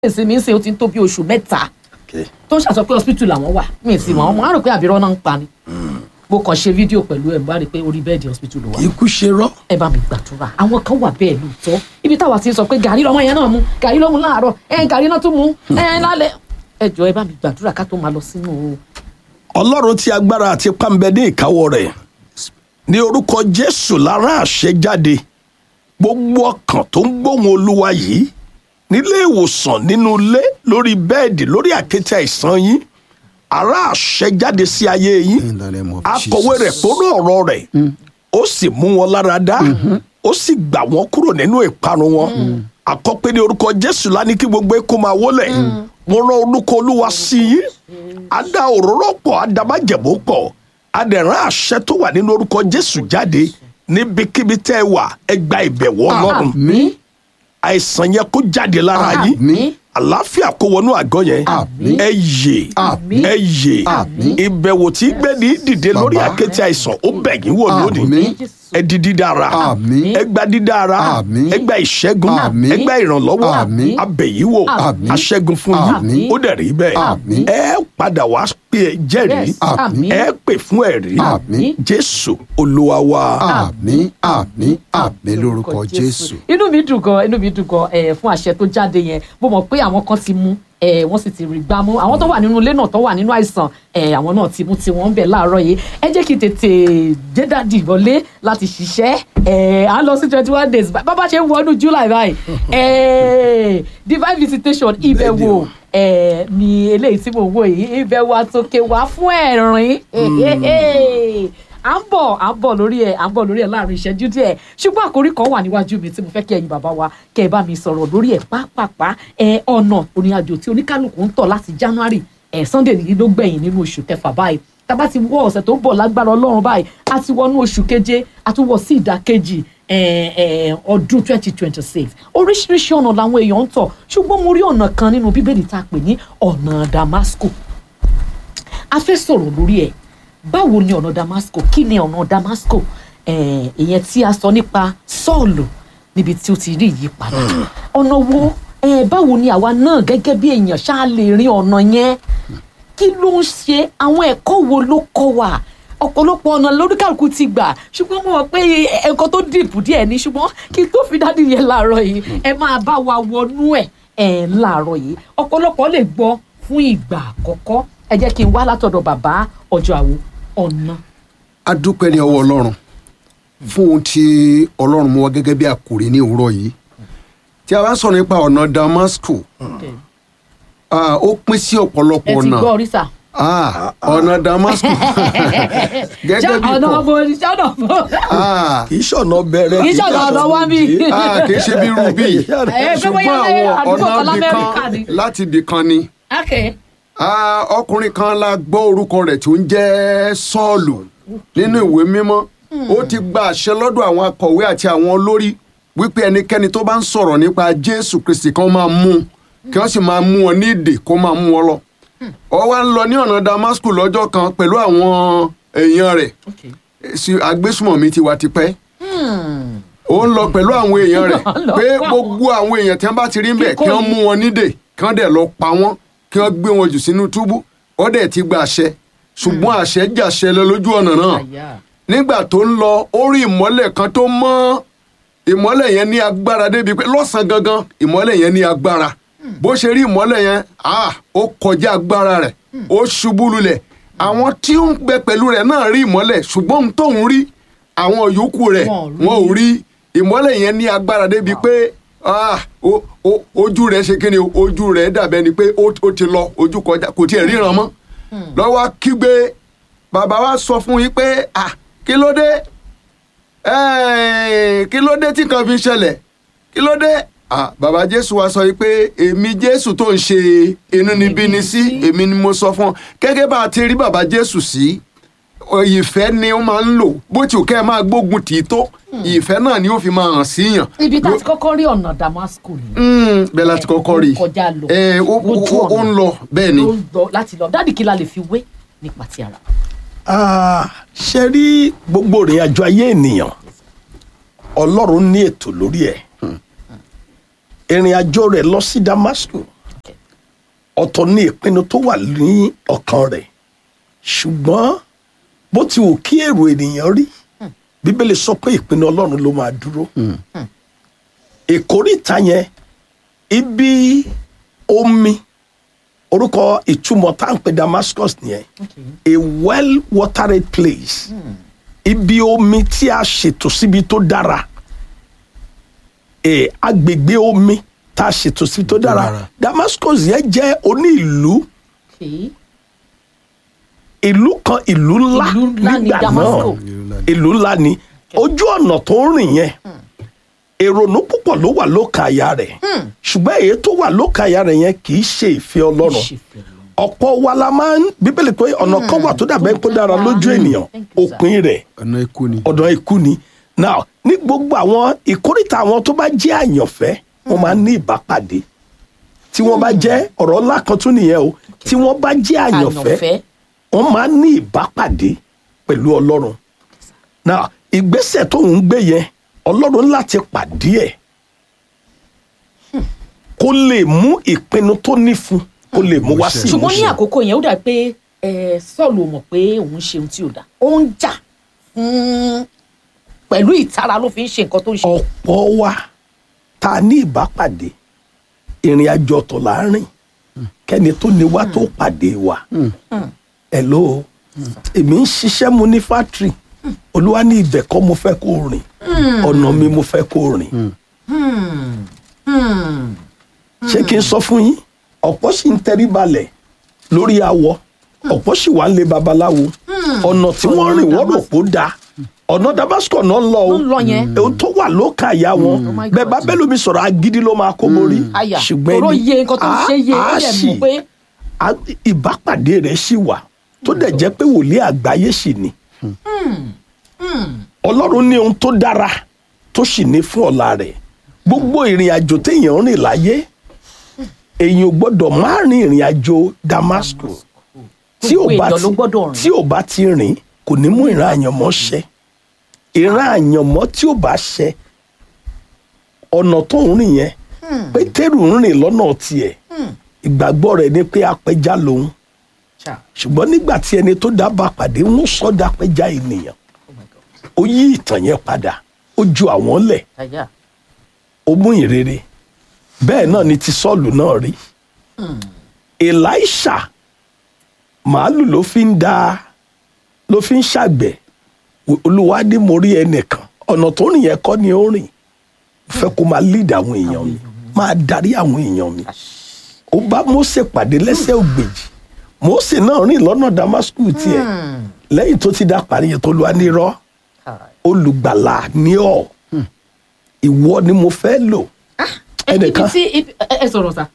èsì mi ń ṣe ó ti ń tó bí oṣù mẹ́ta Okay. tó ń ṣàṣọ pé hospital làwọn wà mí sì mọ̀ ọmọ á rò pé àbírọ́ náà ń pa ni mo kàn ṣe fídíò pẹ̀lú ẹ̀ bá rí i pé orí bẹ́ẹ̀dì hospital ló wà ikú ṣe rọ ẹ bá mi gbàdúrà àwọn kan wà bẹ́ẹ̀ lóòótọ́ ibi táwa ti ń sọ pé gàrí lọmọ yẹn náà mu gàrí ló mu láàárọ̀ ẹ gàrí náà tún mu ẹ lálẹ́ ẹ jọ ẹ bá mi gbàdúrà ká tó máa lọ sínú ọlọ́run tí agbára àti pàmbẹ ní ìkáwọ́ rẹ̀ ní orúkọ jésù lára àṣẹ jáde gbogbo ọkàn tó ń gbóhùn olúwa yìí nílé ìwòsàn nínú ilé lórí bẹ́ẹ̀dì lórí àkéte àìsàn yín ara àṣẹ jáde sí ayé yín In the name of akọ̀wé rẹ̀ Jesus. pọ̀rọ̀ ọ̀rọ̀ rẹ̀ ó sì mú wọn lára dá ó sì gbà wọ́n kúrò nínú ìparun wọn àkọ́pẹ́ ní orúkọ jésù lánìí kí gbogbo ẹ̀kọ́ máa wọlé mo rán orúkọ olúwa sí yín á dá òróró pọ̀ á dá májẹ̀mú pọ̀ á dẹ̀ rán àṣẹ tó wà nínú orúkọ jésù jáde níbikíbi tẹ́ ẹ wà ẹ gba ìbẹ̀wò ọlọ́run Àmín. àìsàn yẹn kó jáde lára yín Àmín. àlàáfíà kó wọnú àgọ́ yẹn Àmín. ẹ yè Àmín. ẹ yè Àmín. ìbẹ̀wò tí gbẹ̀dì dìde lórí Bàbá. àkéte àìsàn ó bẹ̀ yín wò lónìí Àmín. ẹ di dídára Àmín. ẹ gba dídára Àmín. ẹ gba ìṣẹ́gun Àmín. ẹ gba ìrànlọ́wọ́ Àmín. abẹ̀yíwò Àmín. aṣẹ́gun fún yín Àmín. ó dẹ̀ rí bẹ́ẹ̀ Àmín. ẹ padà wá pé ẹ jẹ́rìí Yes. Àmín. ẹ pè fún ẹ̀rí Àmín. jésù olúwa wa àmín àmín àmín lórúkọ jésù. inú mi dùn gan inú mi dùn gan ẹ fún àṣẹ tó jáde yẹn mo mọ̀ pé àwọn kan ti mú ẹ wọ́n sì ti rí gbá mú àwọn tó wà nínú ilé náà tó wà nínú àìsàn ẹ àwọn náà ti mú tiwọn ń bẹ láàárọ̀ yìí ẹ jẹ́ kí n tètè jẹ́dàdì wọlé láti ṣiṣẹ́ ẹ à ń lọ sí twenty one days bàbá ṣe ń wọnú july báyìí ẹ divine visitation ìbẹ̀wò ẹ ní eléyìí tí mo wò yìí ìbẹ̀wò àtòkè wá fún ẹ̀rín à ń bọ̀ à ń bọ̀ lórí ẹ̀ à ń bọ̀ lórí ẹ̀ láàrin ìṣẹ́jú díẹ̀ ṣùgbọ́n àkórí kan wà níwájú mi tí mo fẹ́ kí ẹ̀yin bàbá wa kẹ́ ẹ bá mi sọ̀rọ̀ lórí ẹ̀ pápápá ẹ̀ ọ̀nà òrìnàjò tí oníkálukú ń tọ̀ láti january ẹ̀ sunday nìyí ló gbẹ̀yìn nínú oṣù kẹfà báyìí tábà ti wọ ọ̀sẹ̀ tó ń bọ̀ lágbára ọlọ́run báyìí a ti wọnú oṣù keje a tún wọ sí ìdákejì ẹ̀, ẹ̀, ọdún twenty twenty six oríṣiríṣi ọ̀nà làwọn èèyàn ń tọ̀ ṣùgbọ́n mo rí ọ̀nà kan nínú bíbélì tá a pè ní ọ̀nà damasco a fẹ́ sọ̀rọ̀ lórí ẹ̀ báwo ni ọ̀nà damasco kí ni ọ̀nà damasco Eh, ìyẹn tí a sọ nípa sọ́ọ̀lù níbi tí ó ti rí ìyípadà ọ̀nà wo eh, báwo ni àwa náà gẹ́gẹ́ bí èèyàn ṣáà lè rin ọ̀nà yẹn kí ló ń ṣe àwọn ẹ̀kọ́ wo ló kọ́ wa ọ̀pọ̀lọpọ̀ ọ̀nà lóríkàlùkù ti gbà ṣùgbọ́n mo mọ̀ pé ẹ̀kọ́ tó dìbò díẹ̀ ni ṣùgbọ́n kí n tó fi dádì yẹn láàárọ̀ yìí ẹ máa bá wa wọnú ẹ̀ ẹ̀ láàárọ̀ yìí ọ̀pọ̀lọpọ̀ lè gbọ́ fún ìgbà àkọ́kọ́ ẹ jẹ́ kí n wá látọ̀dọ̀ bàbá ọjọ́ àwo ọ̀nà. a dúpẹ́ ní ọwọ́ ọlọ́run fún ohun tí ọlọ́run mú wá gẹ́gẹ́ bí àkòrí ní òwúrọ̀ yìí tí a bá sọ̀rọ̀ nípa ọ̀nà damasco ah, ó pín sí ọ̀pọ̀lọpọ̀ ẹ ti ọ̀nà gbọ́ oríṣà. Ah, ọ̀nà damasco gẹ́gẹ́ bí ọ̀nà kò ọmọ oníṣẹ́ ọ̀nà ọmọ. Ah, kì í ṣọ̀nà bẹ̀rẹ̀ Kì í ṣọ̀nà ọ̀nà wá bí. ah, kì í ṣe bí rubí Ẹ, pé bóyá ṣùgbọ́n lé àwọn àdúgbò ọ̀nà kan ibì l'Amẹ́ríkà ni. kan láti ibì kan ni okay. Ah, ọkùnrin kan la gbọ́ orúkọ rẹ̀ tó ń jẹ́ sọ́ọ̀lù nínú ìwé mímọ́ ó ti gba àṣẹ lọ́dọ̀ àwọn akọ̀wé àti àwọn olórí wípé ẹnikẹ́ni tó bá ń sọ̀rọ̀ nípa jésù kristi kan máa mú un kí wọ́n sì máa mú wọn ní ìdè kó máa mú wọn lọ. ó wá ń lọ ní ọ̀nà damascus lọ́jọ́ kan pẹ̀lú àwọn èèyàn rẹ̀ okay. sí agbésùmọ̀mí ti wà tipẹ́ ó ń lọ pẹ̀lú àwọn èèyàn rẹ̀ Lọ pé pa gbogbo àwọn èèyàn tí wọ́n bá ti rí ń bẹ̀ Kíkó kí wọ́n yìí. mú wọn nídè kí wọ́n dẹ̀ lọ pa wọ́n kí wọ́n gbé wọn jù sínú túbú ó dẹ̀ ti gba àṣẹ ṣùgbọ́n àṣẹ jàṣẹ lọ lójú ọ̀nà náà àyà. nígbà tó ń lọ ó rí ìmọ́lẹ̀ kan tó mọ́ ìmọ́lẹ̀ yẹn ní agbára débi pé lọ́sàn-án gangan ìmọ́lẹ̀ yẹn ní agbára bó ṣe rí ìmọ́lẹ̀ yẹn ah, ó kọjá agbára rẹ̀ ó ṣubú lulẹ̀ àwọn tí ó ń bẹ pẹ̀lú rẹ̀ náà rí ìmọ́lẹ̀ ṣùgbọ́n ohun tóun rí àwọn yòókù rẹ̀ Wọn ò rí. wọn ò rí ìmọ́lẹ̀ yẹn ní agbára débi pé ah, o- o- ojú rẹ̀ ṣe kíni o, ojú rẹ̀ dàbẹ́ ni pé ó ó ti lọ ojú kọjá kò tiẹ̀ ríran mọ́ lọ́wọ́ kígbe bàbá wa sọ fún yín pé ah, kí ló dé Ẹ́ẹ̀, kí ló dé tí kan fi ṣẹlẹ̀ kí ló dé Ah, bàbá jésù wa sọ yìí pé èmi jésù tó ń ṣe inúnibíni sí èmi ni mo sọ fún ọ gẹ́gẹ́ bá a ti rí bàbá jésù sí ọ, ìfẹ́ ni ó máa ń lò bó ti ò kẹ́ ẹ máa gbógun tì í tó ìfẹ́ náà ni ó fi máa hàn síyàn. ibi tá a ti kọ́kọ́ rí ọ̀nà damasco ni. Mm, bẹ́ẹ̀ láti kọ́kọ́ rí i. kọjá lọ. Ẹ, ó lójú ó- ó ọ̀nà. ń lọ bẹ́ẹ̀ ni. ló ń lọ láti lọ dáàdì kí la lè fi wé nípa ti ara. Ah, ṣe rí gbogbo ìrìn àjò ayé ènìyàn ọlọ́run ní ètò lórí ẹ̀ ìrìn àjò rẹ̀ lọ sí damascus ọ̀tọ̀ ní ìpinnu tó wà ní ọkàn rẹ̀ ṣùgbọ́n bó ti wù kí èrò ènìyàn rí bíbélì sọ pé ìpinnu ọlọ́run ló máa dúró ìkórìtà yẹn ibi omi orúkọ ìtumọ̀ tá à ń pè Damascus nìyẹn a well watered place ibi omi tí a ṣètò síbi tó dára e, agbègbè omi tá a ṣètò síbi tó dára dára. Damascus yẹn jẹ́ oní ìlú Okay. ìlú kan ìlú ńlá Ìlú ńlá ni nígbà náà Damascus. ìlú ńlá ni ojú ọ̀nà tó ń rìn yẹn èrònú púpọ̀ ló wà lókàn àyà rẹ̀ ṣùgbọ́n èyí tó wà lókàn àyà rẹ̀ yẹn kì í ṣe ìfẹ́ ọlọ́run Ìṣèfẹ́. ọ̀pọ̀ wa la máa ń bíbélì pé ọ̀nà kan wà tó dàbẹ́ pé dára lójú ènìyàn Thank you, sir. òpin rẹ̀ ọ̀nà ikú ni. ọ̀dọ̀ ikú ni now ní gbogbo àwọn ìkórìtà àwọn tó bá jẹ́ àyànfẹ́ wọ́n máa ń ní ìbápàdé tí wọ́n bá jẹ́ ọ̀rọ̀ ńlá kan tún nìyẹn o tí wọ́n bá jẹ́ àyànfẹ́ Àyànfẹ́. wọ́n máa ń ní ìbápàdé pẹ̀lú ọlọ́run now ìgbésẹ̀ tó ń gbé yẹn ọlọ́run láti pàdé ẹ̀ kó lè mú ìpinnu tó ní fún kó lè mú wá sí ṣùgbọ́n ní ìmúṣẹ. àkókò yẹn ó dà pé ẹ, Sọ́ọ̀lù ò mọ̀ pé òun ṣe ohun tí ò dá ó ń jà fún pẹ̀lú ìtara ló fi ń ṣe nǹkan tó ń ṣe. ọ̀pọ̀ wa tá a ní ìbápàdé ìrìn àjò ọ̀tọ̀ là ń rìn kẹ́ni tó ní wá tó pàdé wa hello èmi ń ṣiṣẹ́ mu ní fátírì olúwa ní ibẹ̀ kọ́ mo fẹ́ kó rìn ọ̀nà mi mo fẹ́ kó rìn ṣé kí n sọ fún yín ọ̀pọ̀ sì ń tẹrí balẹ̀ lórí awọ ọ̀pọ̀ sì wà ń lé babaláwo ọ̀nà tí wọ́n rìn wọ́n rò pó dáa ọ̀nà Damascus náà ń lọ o Ń lọ yẹn. ohun tó wà lókà àyà wọn Oh my bẹ́ẹ̀ bá God. bẹ́ẹ̀ lómi sọ̀rọ̀ agídí ló máa kó borí àyà ṣùgbọ́n ọ̀rọ̀ ẹni- yé nǹkan tó ń ṣe yé ó á- á dẹ̀ sì- mọ̀ pé á- ìbápàdé rẹ̀ sì wà tó dẹ̀ jẹ́ pé wòlíì àgbáyé sì ni ọlọ́run ní ohun tó dára tó sì ní fún ọ̀la rẹ̀ gbogbo ìrìn àjò téèyàn ń rìn láyé èèyàn ò gbọ́dọ̀ má rin ìrìn àjò Damascus tí ò Gbogbo bá èèyàn ló ti gbọ́dọ̀ rìn. tí ò bá ti rìn kò ní mú ìran àyànmọ́ ṣẹ ìran àyànmọ́ tí ò bá ṣẹ ọ̀nà tó ń rìn yẹn pétérù ń rìn lọ́nà tiẹ̀ ìgbàgbọ́ rẹ̀ ni pé apẹja lòun Ṣá. ṣùgbọ́n nígbà tí ẹni tó dábàá pàdé ń sọ́dà apẹja ènìyàn Oh my God. ó yí ìtàn yẹn padà ó ju àwọn lẹ̀ àyà ó mú ìrere bẹ́ẹ̀ náà ni ti sọ́ọ̀lù náà rí elisha màálù ló fi ń da ló fi ń ṣàgbẹ̀ olúwa ní mo rí ẹnìkan ọ̀nà tó rìn yẹn kọ́ ni ó rìn Mo fẹ́ kó máa lead àwọn èèyàn mi máa darí àwọn èèyàn mi ó bá Mósè pàdé lẹ́sẹ̀ ògbèjì Mósè náà rìn lọ́nà Damascus tiẹ̀ lẹ́yìn tó ti dá parí yẹn tó lu anírọ́ olùgbàlà ní ọ ìwọ ni mo fẹ́ lò ibi ẹnìkan tí ibi- ẹ ẹ sọ̀rọ̀ sá.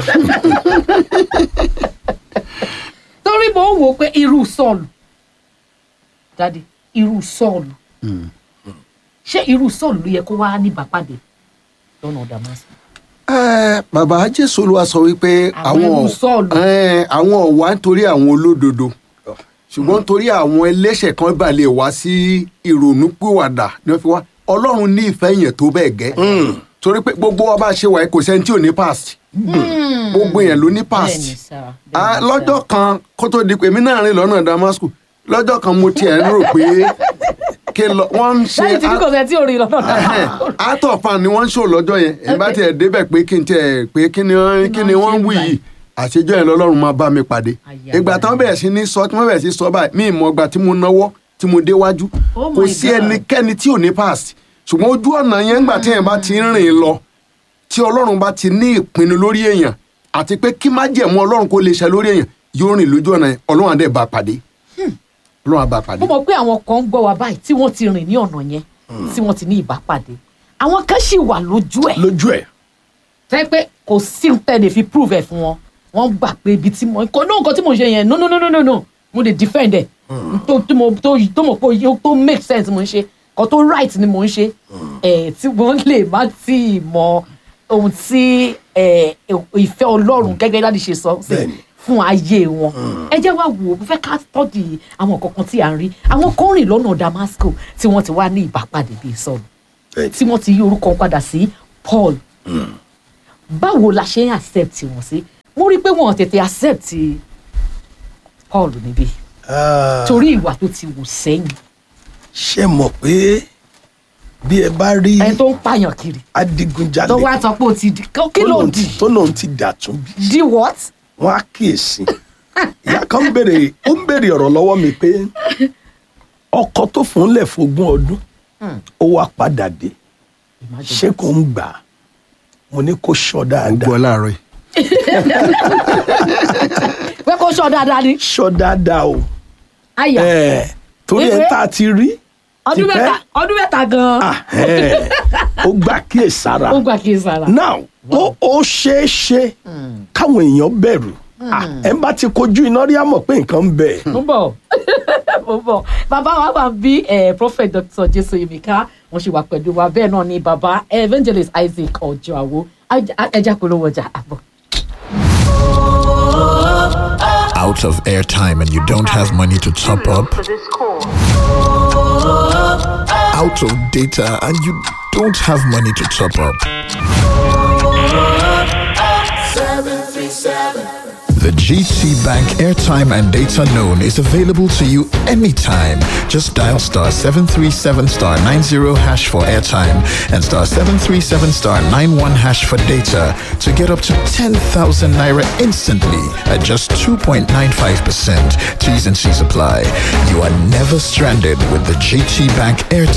torí mo ń wò ó pé irú sọ́ọ̀lù dadi irú sọ́ọ̀lù ṣé irú sọ́ọ̀lù ló yẹ kó wá ní ìbápàdé lọ́nà Damascus. Ẹ, bàbá jésù olúwa sọ wípé Àwọn àwọn ẹrú Sọ́ọ̀lù. ẹ, àwọn ọ̀wá nítorí àwọn olódodo ṣùgbọ́n nítorí àwọn ẹlẹ́ṣẹ̀ kan bá lè wá sí ìrònúpìwàdà ni wọ́n fi wá ọlọ́run ní ìfẹ́ yẹn tó bẹ́ẹ̀ gẹ́ torí pé gbogbo wa bá ṣe wáyé kò sẹ́ni tí ò ní past gbogbo yẹn ló ní past bẹ́ẹ̀ni sá Ah, lọ́jọ́ kan kó tó di pé èmi náà rìn lọ́nà Damascus lọ́jọ́ kan mo tiẹ̀ ń rò pé kí lọ wọ́n ń ṣe lẹ́yìn tí kò sẹ́ tí ò rí lọ́nà Damascus. atọ fan ni wọ́n ń ṣò lọ́jọ́ yẹn ẹ bá tiẹ̀ débẹ̀ pé kí n tiẹ̀ pé kí ni wọ́n kí ni wọ́n ń wí yìí àṣejọ́ yẹn lọ́lọ́run máa bá mi pàdé Àyà. ìgbà táwọn bẹ̀rẹ̀ sí ní sọ tí wọ́n bẹ̀rẹ̀ sí sọ báyìí mí ìmọ̀ ọgbà tí mo náwó tí mo déwájú Oh kò my sí God. ẹnikẹ́ni tí ò ní past ṣùgbọ́n ojú ọ̀nà yẹn ńgbà tí yẹn bá ti ń rìn lọ tí ọlọ́run bá ti ní ìpinnu lórí èèyàn àti pé kí má jẹ̀mú ọlọ́run kó lè ṣe lórí èèyàn yóò rìn lójú ọ̀nà yẹn ọlọ́run àdé bá pàdé ọlọ́run àbá pàdé. mo mọ̀ pé àwọn kan ń gbọ́ wa báyìí tí wọ́n ti rìn ní ọ̀nà yẹn tí wọ́n ti ní ìbápàdé àwọn kan sì wà lójú ẹ̀ lójú ẹ̀ tẹ́ pé kò sí tẹ́lẹ̀ fi prove ẹ̀ fún wọn wọ́n gbà pé ibi tí mo kò ní nǹkan tí mo ṣe yẹn no no no no no no mo dey defend ẹ̀ tó tó mo tó tó mọ̀ pé yóò tó make sense mo ń ṣe kan tó right ni mo ń ṣe ẹ̀ tí wọ́n lè má tí ì mọ ohun tí ẹ̀ ìfẹ́ ọlọ́run gẹ́gẹ́ láti ṣe sọ sí Bẹ́ẹ̀ni. fún ayé wọn ẹ jẹ́ wá wò ó mo fẹ́ ká tọ́jú àwọn kankan tí à ń rí àwọn kan rìn lọ́nà Damascus tí wọ́n ti wá ní ìbápàdé bíi sọ́ọ̀lù Bẹ́ẹ̀ni. tí wọ́n ti yí orúkọ wọn padà sí Paul báwo la ṣe ń accept wọn sí mo rí i pé wọn ò tètè accept paul níbí Ah, torí ìwà tó ti wù sẹ́yìn ṣé mọ̀ pé bí ẹ bá rí ẹni tó ń pààyàn kiri adigunjalè tó wá sọ pé ó ti di kí ló lóun di ti- tó lóun ti dàtún bí di what wọn á kíyèsí ìyá kan ń béèrè ó ń béèrè ọ̀rọ̀ lọ́wọ́ mi pé ọkọ tó fún un lẹ̀ fógún ọdún ó wá padà dé ṣé kò ń gbà á mo ní kó ṣọ́ gbọ́ dáadáa láàárọ̀ yìí. pé kó sọ dáadáa ni ṣọ́ dáadáa o àyà Ẹ̀, torí ẹ̀ Ewé. tá a ti rí ọdún tipẹ́. mẹ́ta ọdún mẹ́ta gan-an Ah, ẹ̀, ó gbà kíyèsára ó gbà kí n sara now ó ó ṣeé ṣe káwọn èèyàn bẹ̀rù Ah, ẹ bá ti kojú iná rí àmọ̀ pé nǹkan ń bẹ̀. mo ń bọ̀ mo ń bọ̀ bàbá wa wà bí eh, prophet dr jesu yemika wọ́n ṣe wà pẹ̀lú wa bẹ́ẹ̀ náà ni bàbá evangelist isaac ọjọ́ àwo ẹja polówó ọjà àbọ̀. out of airtime and you don't have money to top up, out of data and you don't have money to top up. The GT Bank airtime and data loan is available to you anytime. Just dial star 737 star 90 hash for airtime and star 737 star 91 hash for data to get up to 10,000 naira instantly at just 2.95%. T's and C's apply. You are never stranded with the GT Bank airtime.